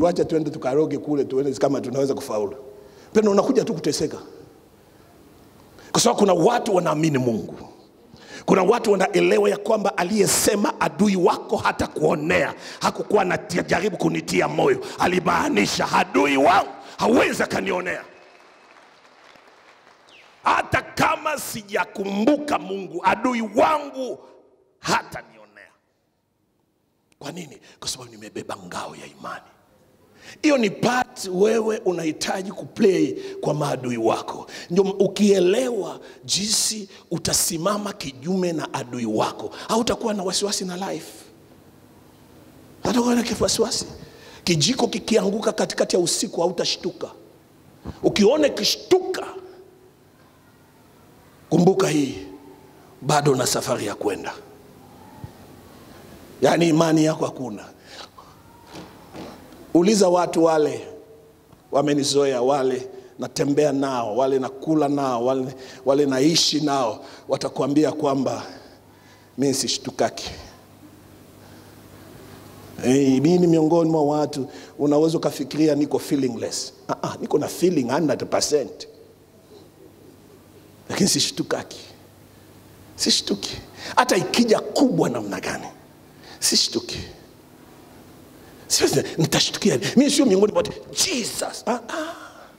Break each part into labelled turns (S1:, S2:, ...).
S1: wacha tuende tukaroge kule tuone kama tunaweza kufaulu. Pendo, unakuja tu kuteseka, kwa sababu kuna watu wanaamini Mungu. Kuna watu wanaelewa ya kwamba aliyesema adui wako hata kuonea hakukuwa anajaribu kunitia moyo, alimaanisha adui wangu hawezi akanionea hata kama sijakumbuka Mungu, adui wangu hata nionea. Kwa nini? Kwa sababu nimebeba ngao ya imani. Hiyo ni part wewe unahitaji kuplay kwa maadui wako. Ndio ukielewa jinsi utasimama kinyume na adui wako, hautakuwa na wasiwasi na life, hautakuwa na wasiwasi. Kijiko kikianguka katikati ya usiku hautashtuka. Ukiona kishtuka, kumbuka hii, bado na safari ya kwenda, yaani imani yako hakuna. Uliza watu wale wamenizoea, wale natembea nao, wale nakula nao, wale, wale naishi nao, watakuambia kwamba mi sishtukaki. Hey, mi ni miongoni mwa watu unaweza ukafikiria niko feelingless. Ah, ah, niko na feeling 100%, lakini sishtukaki, sishtuki hata ikija kubwa namna gani, sishtuki. Siwezi, nitashtukia mi sio miongoni mwa watu Jesus. Ah, ah.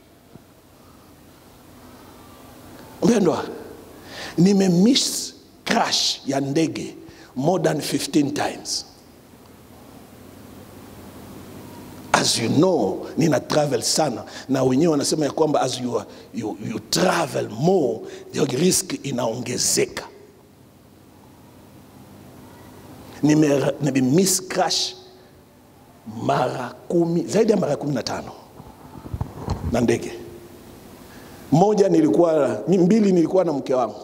S1: Mpendwa, nimemiss crash ya ndege more than 15 times. As you know, nina travel sana na wenyewe wanasema ya kwamba as you, are- you, you travel more the risk inaongezeka. Nime, nimemiss crash mara kumi, zaidi ya mara kumi na tano na ndege moja nilikuwa mbili nilikuwa na mke wangu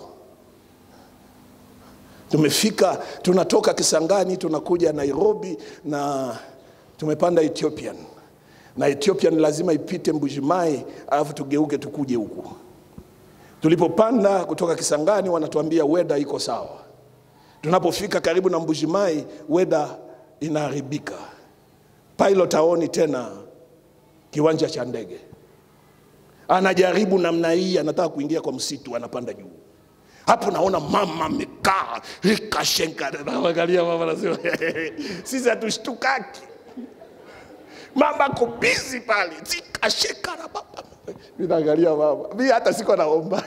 S1: tumefika tunatoka kisangani tunakuja nairobi na tumepanda ethiopian na ethiopian lazima ipite mbujimai alafu tugeuke tukuje huku tulipopanda kutoka kisangani wanatuambia weda iko sawa tunapofika karibu na mbujimai weda inaharibika pilot aoni tena kiwanja cha ndege anajaribu namna hii anataka kuingia kwa msitu anapanda juu hapo naona mama amekaa ikashenka naangalia mama nasema sisi hatushtukaki mama ako bizi pale zikasheka na baba mi naangalia mama mi hata siko naomba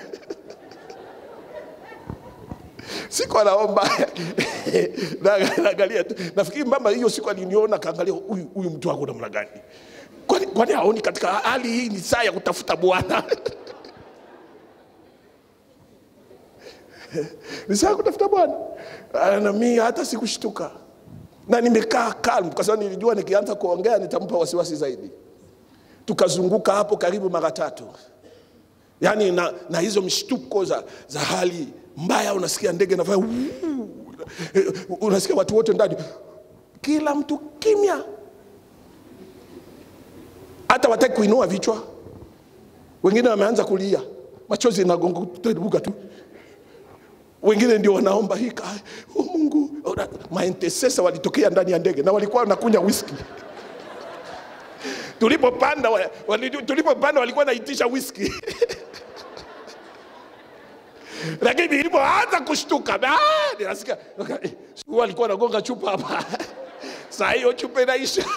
S1: siko naomba Na- naangalia tu nafikiri mama hiyo siku aliniona kaangalia huyu huyu mtu wako namna gani kwani kwani haoni katika hali hii ni saa ya kutafuta bwana ni saa ya kutafuta bwana Ah, na mi hata sikushtuka na nimekaa calm kwa sababu nilijua nikianza kuongea nitampa wasiwasi zaidi tukazunguka hapo karibu mara tatu yaani na, na hizo mshtuko za, za hali mbaya unasikia ndege nafanya "Wuu." Eh, unasikia watu wote ndani kila mtu kimya hata wataki kuinua vichwa wengine wameanza kulia machozi inagonga tu wengine ndio wanaomba hika oh, mungu Ona, maentesesa walitokea ndani ya ndege na walikuwa wanakunywa whisky tulipopanda wa- wali- tulipopanda walikuwa naitisha whisky lakini nilipoanza kushtuka ah, ninasikia eh, huyu alikuwa anagonga chupa hapa saa hiyo chupa inaisha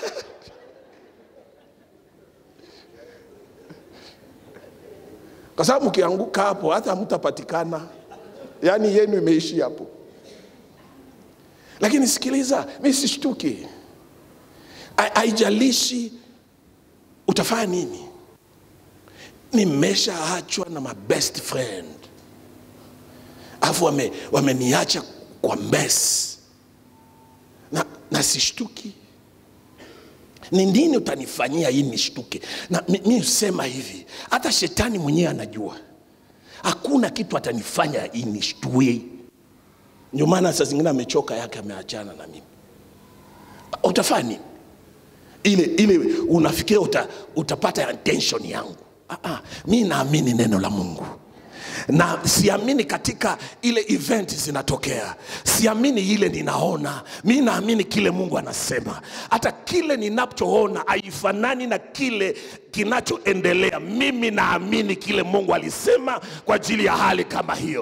S1: kwa sababu mkianguka hapo hata hamtapatikana yaani yenu imeishi hapo lakini sikiliza mi sishtuki Ha- haijalishi utafanya nini nimeshaachwa na my best friend alafu wame- wameniacha kwa mess na, na sishtuki ni nini utanifanyia hii nishtuke na mi mi husema hivi hata shetani mwenyewe anajua hakuna kitu atanifanya hii nishtue ndio maana saa zingine amechoka yake ameachana na mimi utafanya nini ile ile unafikiria uta, utapata attention yangu ah, ah, mi naamini neno la mungu na siamini katika ile event zinatokea, siamini ile ninaona. Mi naamini kile Mungu anasema. Hata kile ninachoona haifanani na kile kinachoendelea. Mimi naamini kile Mungu alisema kwa ajili ya hali kama hiyo,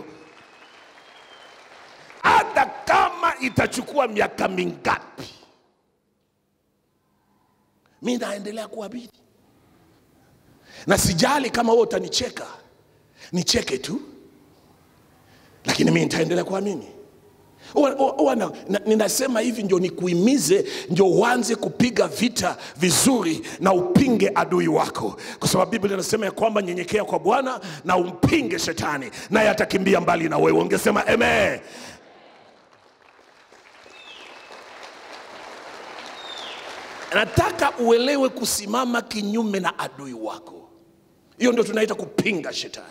S1: hata kama itachukua miaka mingapi, mi naendelea kuamini na sijali kama wewe utanicheka, nicheke tu, lakini mimi nitaendelea kuamini. Huwa- huwa- huwa na- na- Ninasema hivi ndio nikuhimize, ndio uanze kupiga vita vizuri na upinge adui wako, kwa sababu Biblia inasema ya kwamba nyenyekea kwa Bwana na umpinge shetani, naye atakimbia mbali na wewe. Ungesema amen. Nataka uelewe kusimama kinyume na adui wako. Hiyo ndio tunaita kupinga shetani.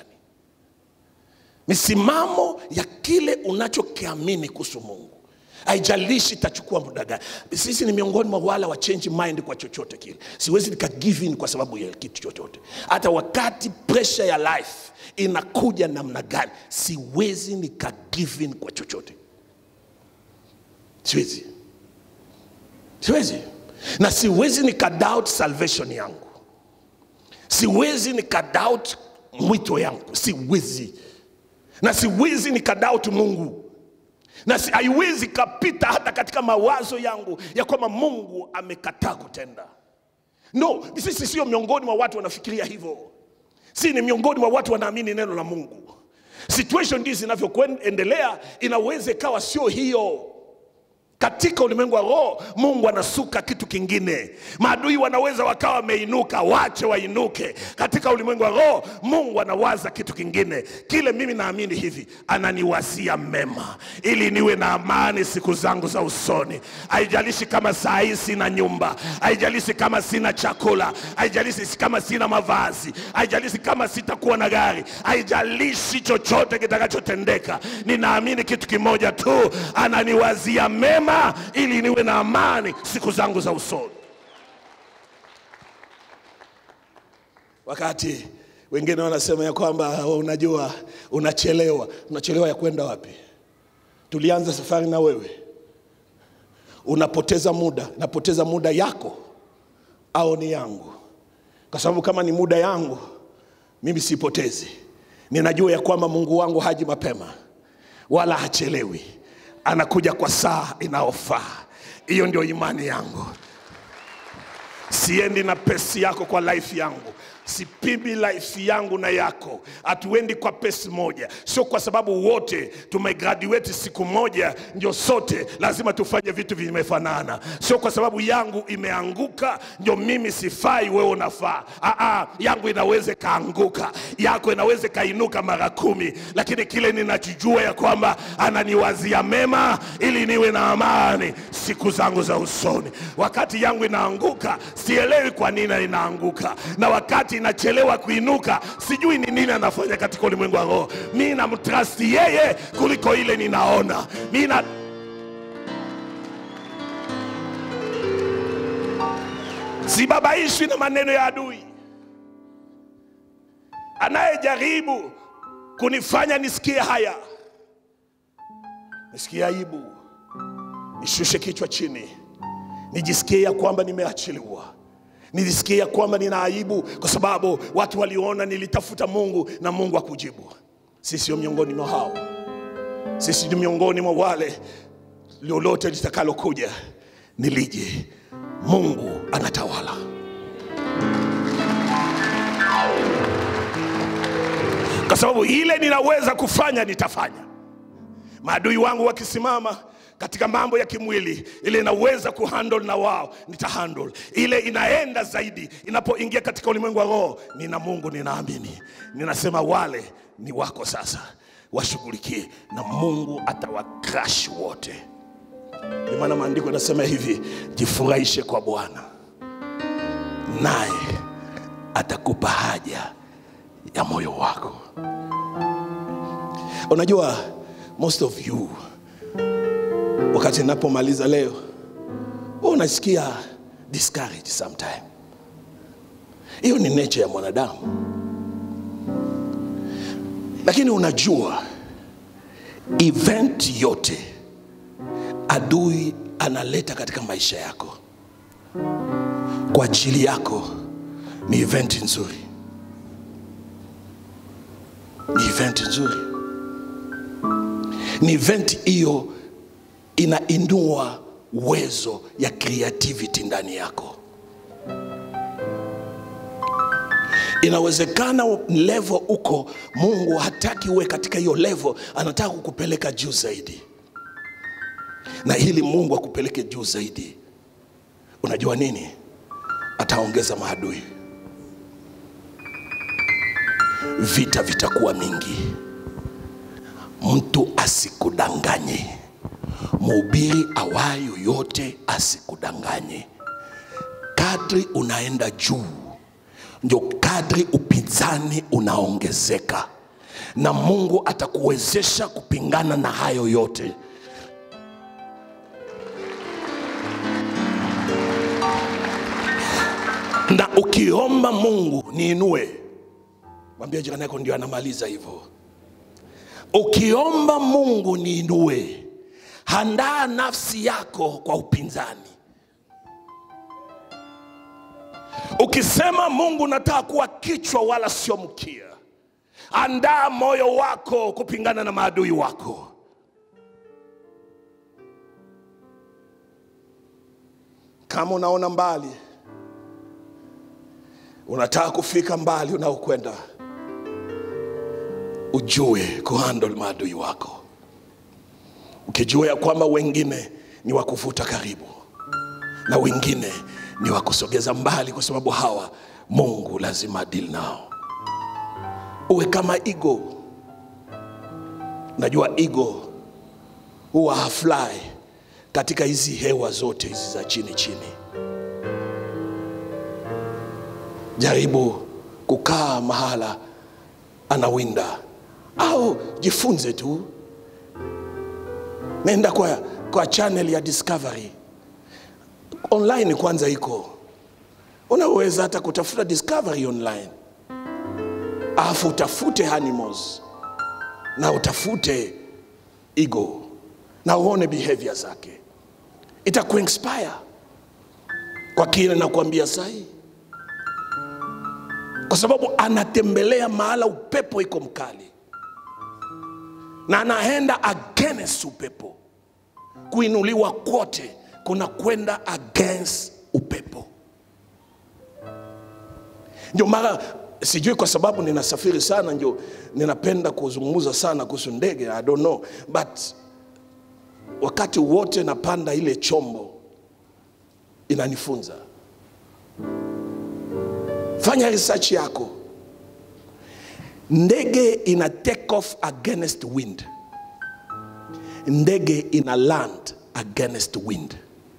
S1: Misimamo ya kile unachokiamini kuhusu Mungu, haijalishi itachukua muda gani. Sisi ni miongoni mwa wale wa change mind kwa chochote kile. Siwezi nika give in kwa sababu ya kitu chochote, hata wakati pressure ya life inakuja namna gani, siwezi nika give in kwa chochote, siwezi siwezi na siwezi nika doubt salvation yangu siwezi nika doubt mwito yangu siwezi na siwezi nika doubt mungu na si- haiwezi kapita hata katika mawazo yangu ya kwamba mungu amekataa kutenda no sisi sio miongoni mwa watu wanafikiria hivyo si ni miongoni mwa watu wanaamini neno la mungu situation ndizi zinavyoendelea inaweza ikawa sio hiyo katika ulimwengu wa roho mungu anasuka kitu kingine maadui wanaweza wakawa wameinuka wache wainuke katika ulimwengu wa roho mungu anawaza kitu kingine kile mimi naamini hivi ananiwazia mema ili niwe na amani siku zangu za usoni haijalishi kama saa hii sina nyumba haijalishi kama sina chakula haijalishi kama sina mavazi haijalishi kama sitakuwa na gari haijalishi chochote kitakachotendeka ninaamini kitu kimoja tu ananiwazia mema ili niwe na amani siku zangu za usoni wakati wengine wanasema ya kwamba "Oh, unajua unachelewa unachelewa ya kwenda wapi tulianza safari na wewe unapoteza muda napoteza muda yako au ni yangu kwa sababu kama ni muda yangu mimi sipotezi ninajua ya kwamba mungu wangu haji mapema wala hachelewi anakuja kwa saa inayofaa hiyo ndio imani yangu siendi na pesi yako kwa life yangu sipimi life yangu na yako hatuendi kwa pesi moja sio kwa sababu wote tumegraduate siku moja ndio sote lazima tufanye vitu vimefanana sio kwa sababu yangu imeanguka ndio mimi sifai wewe unafaa Aa, yangu inaweza ikaanguka yako inaweza ikainuka mara kumi lakini kile ninachojua ya kwamba ananiwazia mema ili niwe na amani siku zangu za usoni wakati yangu inaanguka sielewi kwa nini inaanguka na wakati inachelewa kuinuka sijui ni nini anafanya katika ulimwengu wa roho mi namtrasti yeye kuliko ile ninaona mi na sibabaishwi na maneno ya adui anayejaribu kunifanya nisikie haya nisikie aibu nishushe kichwa chini nijisikie ya kwamba nimeachiliwa nijisikie ya kwamba nina aibu kwa sababu watu waliona nilitafuta mungu na mungu akujibu sisi sio miongoni mwa hao sisi ni miongoni mwa wale lolote litakalokuja nilije mungu anatawala kwa sababu ile ninaweza kufanya nitafanya maadui wangu wakisimama katika mambo ya kimwili ile inaweza kuhandle na wao nitahandle ile inaenda zaidi inapoingia katika ulimwengu wa roho nina mungu ninaamini ninasema wale ni wako sasa washughulikie na mungu atawakrash wote ndio maana maandiko yanasema hivi jifurahishe kwa bwana naye atakupa haja ya moyo wako unajua most of you wakati napomaliza leo huwa unasikia discouraged sometime hiyo ni nature ya mwanadamu lakini unajua event yote adui analeta katika maisha yako kwa ajili yako ni event nzuri ni event nzuri ni event hiyo inainua uwezo ya creativity ndani yako inawezekana level uko mungu hataki uwe katika hiyo level anataka kukupeleka juu zaidi na ili mungu akupeleke juu zaidi unajua nini ataongeza maadui vita vitakuwa mingi mtu asikudanganye mhubiri awayo yote asikudanganye kadri unaenda juu ndio kadri upinzani unaongezeka na mungu atakuwezesha kupingana na hayo yote na ukiomba mungu niinue mwambia jirani yako ndio anamaliza hivyo ukiomba mungu niinue handaa nafsi yako kwa upinzani ukisema mungu nataka kuwa kichwa wala sio mkia andaa moyo wako kupingana na maadui wako kama unaona mbali unataka kufika mbali unaokwenda ujue kuhandle maadui wako ukijua ya kwamba wengine ni wakuvuta karibu na wengine ni wakusogeza mbali kwa sababu hawa mungu lazima adili nao uwe kama igo najua igo huwa hafly katika hizi hewa zote hizi za chini chini jaribu kukaa mahala anawinda au jifunze tu nenda kwa, kwa channel ya discovery online kwanza iko unaweza hata kutafuta discovery online alafu utafute animals na utafute ego na uone behavior zake itakuinspire kwa kile nakuambia sahii kwa sababu anatembelea mahala upepo iko mkali na anaenda against upepo kuinuliwa kwote kuna kwenda against upepo ndio mara sijui kwa sababu ninasafiri sana ndio ninapenda kuzungumza sana kuhusu ndege i don't know but wakati wote napanda ile chombo inanifunza fanya research yako ndege ina take off against wind ndege ina land against wind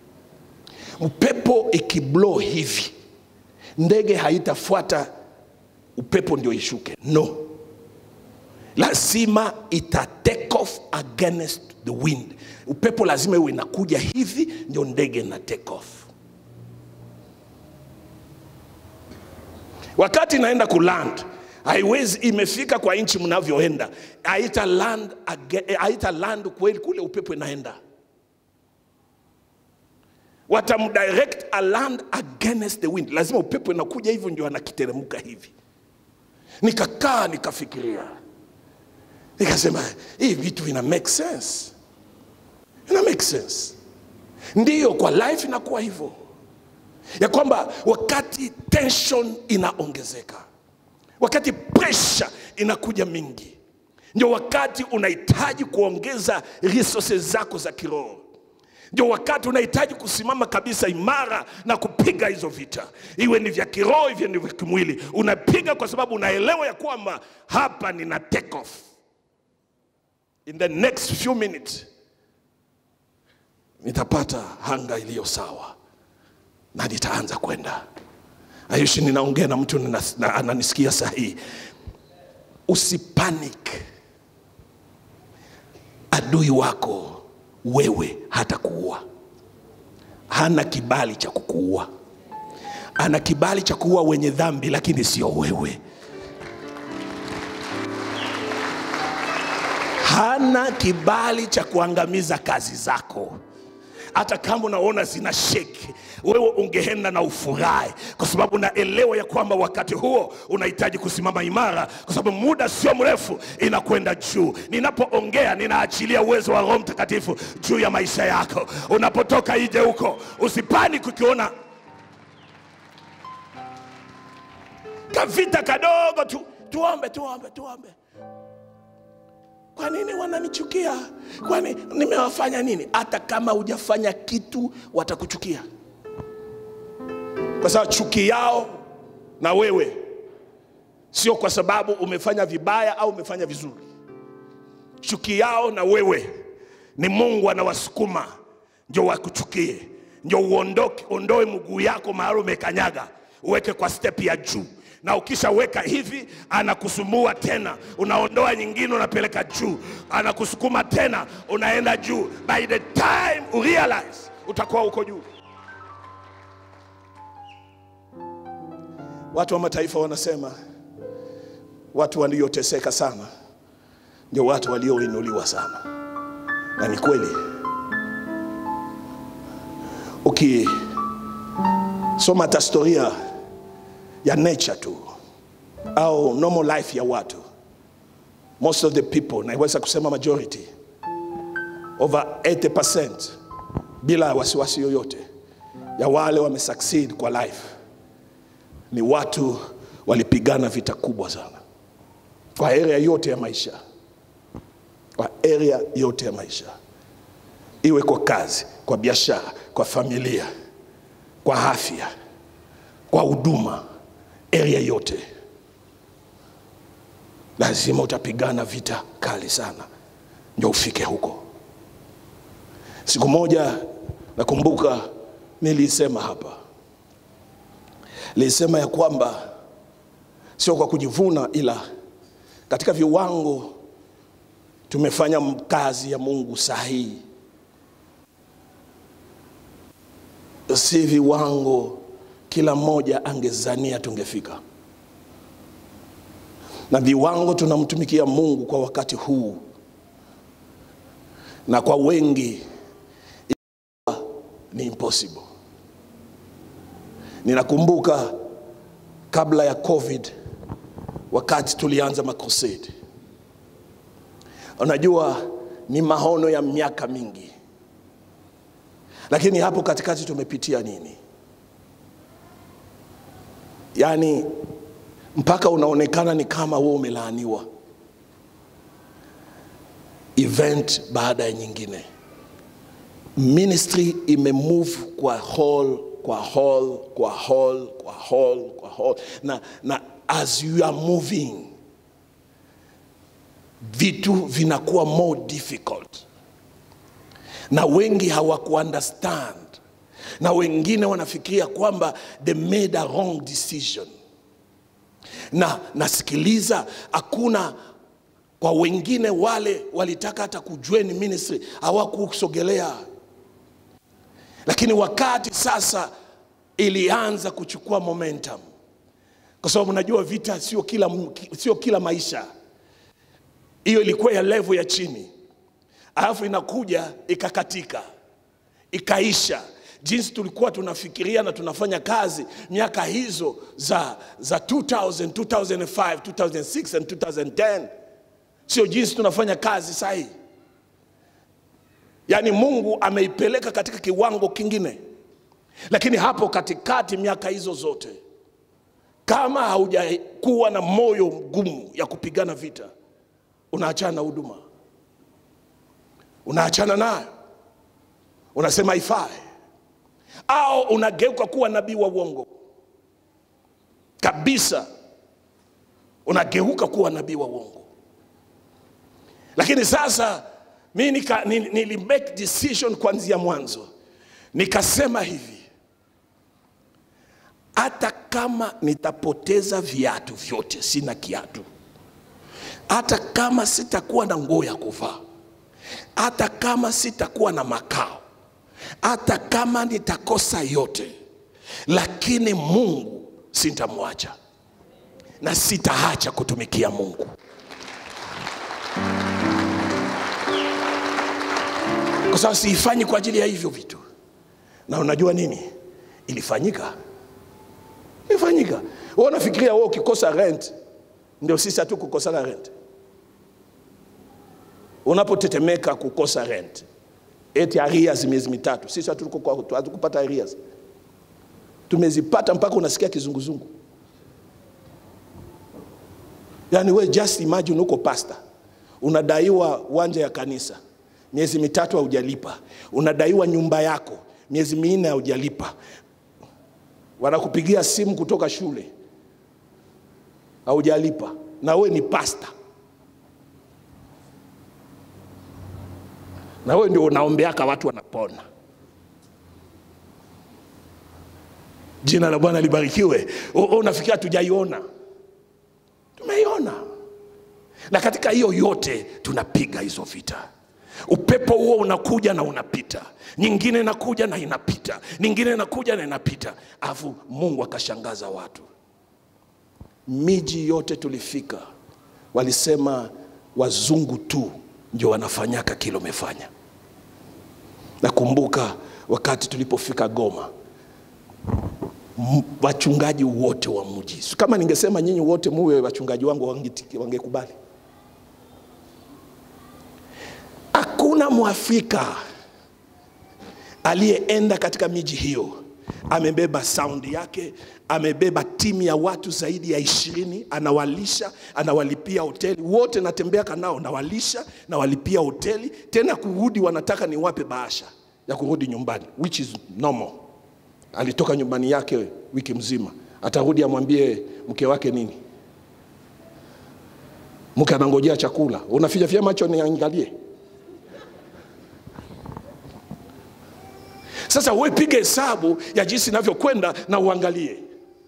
S1: upepo ikiblow hivi ndege haitafuata upepo ndio ishuke no lazima ita take off against the wind upepo lazima iwe inakuja hivi ndio ndege ina take off wakati inaenda kuland haiwezi imefika kwa nchi mnavyoenda haita land, age- haita land kweli kule upepo inaenda watamdirect a land against the wind lazima upepo inakuja hivyo ndio anakiteremka hivi nikakaa nikafikiria nikasema hii vitu vina make sense ina make sense ndiyo kwa life inakuwa hivyo ya kwamba wakati tension inaongezeka wakati pressure inakuja mingi ndio wakati unahitaji kuongeza resources zako za kiroho ndio wakati unahitaji kusimama kabisa imara na kupiga hizo vita iwe ni vya kiroho iwe ni vya kimwili unapiga kwa sababu unaelewa ya kwamba hapa nina take off in the next few minutes nitapata hanga iliyo sawa na nitaanza kwenda ayushi ninaongea na mtu nina- na- ananisikia sahihi usipanic adui wako wewe hata kuua hana kibali cha kukuua ana kibali cha kuua wenye dhambi lakini sio wewe hana kibali cha kuangamiza kazi zako hata kama unaona zina sheki wewe ungeenda na ufurahi kwa sababu naelewa ya kwamba wakati huo unahitaji kusimama imara kwa sababu muda sio mrefu inakwenda juu ninapoongea ninaachilia uwezo wa roho mtakatifu juu ya maisha yako unapotoka ije huko usipani kukiona kavita kadogo tu tuombe tuombe tuombe kwa nini wananichukia kwani nimewafanya nini hata kama hujafanya kitu watakuchukia kwa sababu chuki yao na wewe sio kwa sababu umefanya vibaya au umefanya vizuri chuki yao na wewe ni mungu anawasukuma njo wakuchukie njo uondoke ondoe mguu yako mahali umekanyaga uweke kwa step ya juu na ukishaweka hivi anakusumbua tena unaondoa nyingine unapeleka juu anakusukuma tena unaenda juu by the time urealize utakuwa uko juu watu wa mataifa wanasema watu walioteseka sana ndio watu walioinuliwa sana na ni kweli ukisoma hata historia ya nature tu au normal life ya watu most of the people naweza kusema majority over 80% bila wasiwasi yoyote ya wale wamesucceed kwa life ni watu walipigana vita kubwa sana kwa area yote ya maisha kwa area yote ya maisha iwe kwa kazi kwa biashara kwa familia kwa afya kwa huduma area yote lazima utapigana vita kali sana ndio ufike huko siku moja nakumbuka nilisema hapa nilisema ya kwamba sio kwa kujivuna ila katika viwango tumefanya kazi ya mungu sahihi si viwango kila mmoja angezania tungefika na viwango tunamtumikia mungu kwa wakati huu na kwa wengi ni impossible ninakumbuka kabla ya covid wakati tulianza makrusade unajua ni mahono ya miaka mingi lakini hapo katikati tumepitia nini yaani mpaka unaonekana ni kama wewe umelaaniwa event baada ya nyingine ministry imemove kwa hall kwa hall kwa hall kwa hall kwa hall na, na as you are moving vitu vinakuwa more difficult na wengi hawakuunderstand na wengine wanafikiria kwamba they made a wrong decision na nasikiliza hakuna kwa wengine wale walitaka hata kujoin ministry hawakusogelea lakini wakati sasa ilianza kuchukua momentum kwa sababu najua vita sio kila, sio kila maisha hiyo ilikuwa ya levo ya chini alafu inakuja ikakatika ikaisha jinsi tulikuwa tunafikiria na tunafanya kazi miaka hizo za, za 2000, 2005, 2006 and 2010 sio jinsi tunafanya kazi sahii yaani mungu ameipeleka katika kiwango kingine lakini hapo katikati miaka hizo zote kama haujakuwa na moyo mgumu ya kupigana vita unaachana na huduma unaachana nayo unasema ifai au unageuka kuwa nabii wa uongo kabisa unageuka kuwa nabii wa uongo lakini sasa mi nika, nili, nili make decision kuanzia mwanzo nikasema hivi hata kama nitapoteza viatu vyote sina kiatu hata kama sitakuwa na nguo ya kuvaa hata kama sitakuwa na makao hata kama nitakosa yote lakini mungu sitamwacha na sitaacha kutumikia mungu kwa sababu siifanyi kwa ajili ya hivyo vitu na unajua nini ilifanyika ilifanyika wewe unafikiria wewe ukikosa rent ndio sisi hatu kukosa rent unapotetemeka kukosa rent eti arias miezi mitatu sisi hatuko- hatukupata arias tumezipata mpaka unasikia kizunguzungu yaani we just imagine uko pasta unadaiwa uwanja ya kanisa miezi mitatu haujalipa unadaiwa nyumba yako miezi minne haujalipa wanakupigia simu kutoka shule haujalipa na we ni pasta na wewe ndio unaombeaka watu wanapona jina la bwana libarikiwe U- u- unafikiria tujaiona tumeiona na katika hiyo yote tunapiga hizo vita upepo huo unakuja na unapita nyingine inakuja na inapita nyingine inakuja na inapita alafu mungu akashangaza watu miji yote tulifika walisema wazungu tu ndio wanafanyaka kile umefanya nakumbuka wakati tulipofika goma m- wachungaji wote wa mji kama ningesema nyinyi wote muwe wachungaji wangu wangeti- wangekubali hakuna mwafrika aliyeenda katika miji hiyo amebeba saundi yake amebeba timu ya watu zaidi ya ishirini anawalisha anawalipia hoteli wote natembeaka nao nawalisha nawalipia hoteli tena kurudi wanataka niwape bahasha ya kurudi nyumbani which is normal alitoka nyumbani yake wiki mzima atarudi amwambie mke wake nini mke anangojea chakula unafichafia macho niangalie sasa we piga hesabu ya jinsi inavyokwenda na uangalie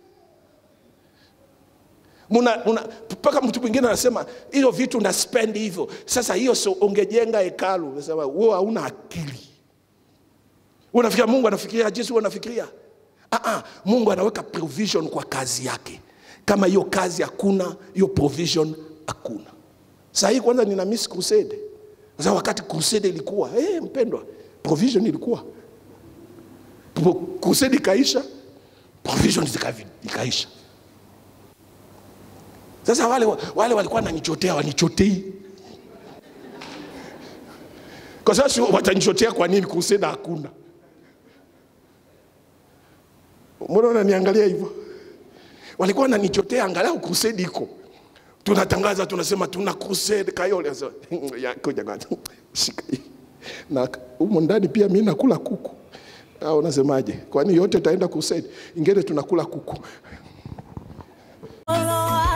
S1: Muna, muna, mpaka mtu mwingine anasema hiyo vitu na spend hivyo sasa hiyo so ungejenga hekalu unasema wewe hauna akili unafikiria mungu anafikiria jinsi wewe unafikiria ah, ah, mungu anaweka provision kwa kazi yake kama hiyo kazi hakuna hiyo provision hakuna saa hii kwanza nina miss crusade sasa wakati crusade ilikuwa hey, mpendwa provision ilikuwa Pro- crusade ikaisha provision zikavi- ikaisha sasa wale, wale walikuwa nanichotea wanichotei kwa sasa watanichotea kwa nini crusade hakuna mbona unaniangalia hivyo walikuwa wananichotea angalau crusade iko tunatangaza tunasema tuna crusade kayole Sasa, ya, kuja kwanza. shika hii na humo ndani pia mi nakula kuku au unasemaje kwani yote itaenda crusade ingine tunakula kuku
S2: Solo